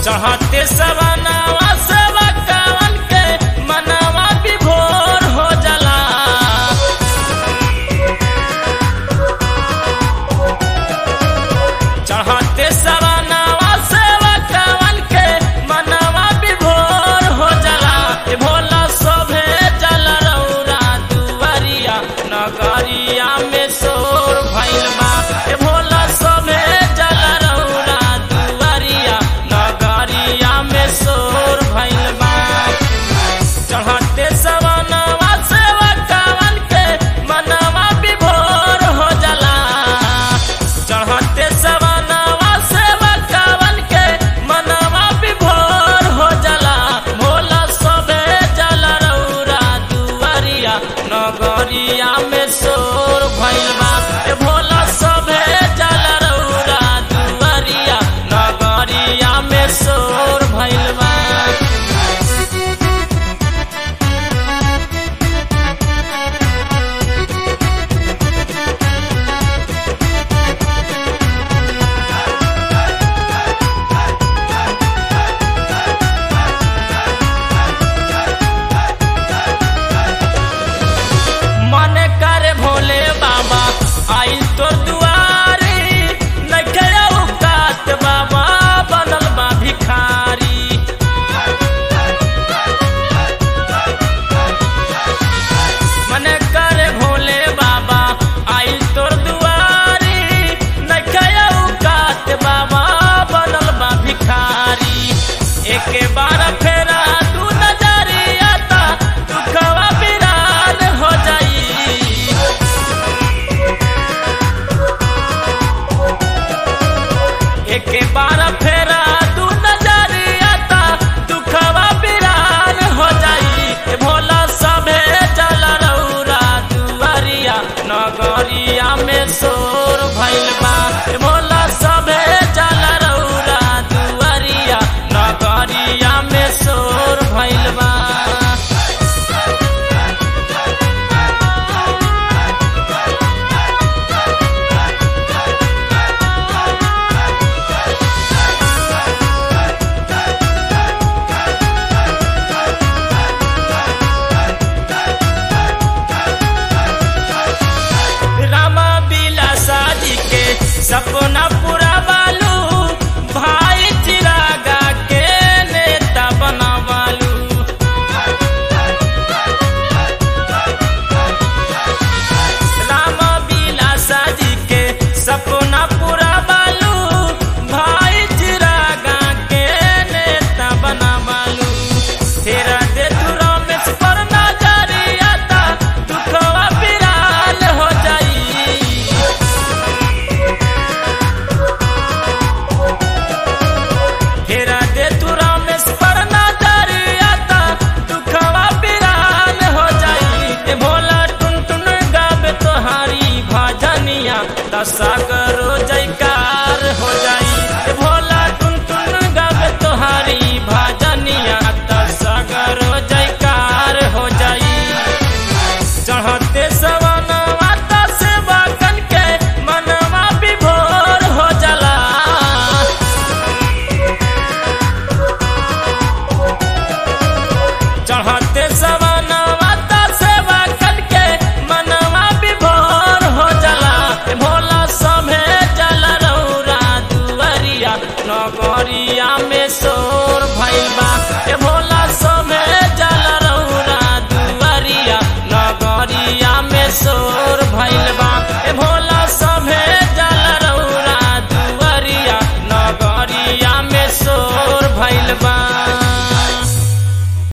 चढ़ते सवनावा सेवा कावन के मनवा विभोर हो जाला चढ़ते सवनावा सेवा कावन के मनवा विभोर हो जाला ए भोला शोभे जल रौरा दुआरिया नगरिया में शोर भइल बा ए भोला शोभे जल रौरा दुआरिया नगरिया में शोर भइल बा चढ़ते सवनवा सेवा कावन के मनवा विभोर हो जाला चढ़ते सवनवा सेवा कावन के मनवा विभोर हो जाला भोला सबे जल रौरा दुआरिया नगरिया में शोर भइल बा ए भोला सबे जल रौरा दुआरिया नगरिया में शोर भइल बा मन करे भोले बाबा आइल तोर दुआरी नखे औकात बाबा बनल बा भिखारी मन करे भोले बाबा आइल तोर दुआरी नखे औकात बाबा बनल बा भिखारी एके बार फेरा तू नजरिया ता दुखवा बिरान हो जाई एके बार फेरा तू नजरिया ता दुखवा बिरान हो जाई ए भोला सभे जल रौरा दुआरिया नगरिया में शोर भइल बा ए भोला सभे जल रौरा दुआरिया नगरिया में शोर भइल बा रामा बिलासा जी के सपना पूरा बालू भाई चिरागा के नेता बना बालू रामा बिलासा जी के सपना पूरा बालू भाई चिरागा के नेता बना बालू तेरा दे तू रमेश पर नजरिया ता दुखवा बिराल हो जाई हेरा दे तू रमेश पर नजरिया ता दुखवा बिराल हो जाई ए भोला टुन टुन गावे तोहारी भजनिया दशा करो जयकार हो जाई ए भोला टुन टुन गावे तोहारी भजनिया दशा करो जयकार हो जाई चढ़ते सवनवा ता सेवा कन के मनवा विभोर हो जाला चढ़ते सवनवा ता सेवा कन के मनवा विभोर हो जाला ए भोला सभे जल रौरा दुआरिया नगरिया में शोर भइल बा ए भोला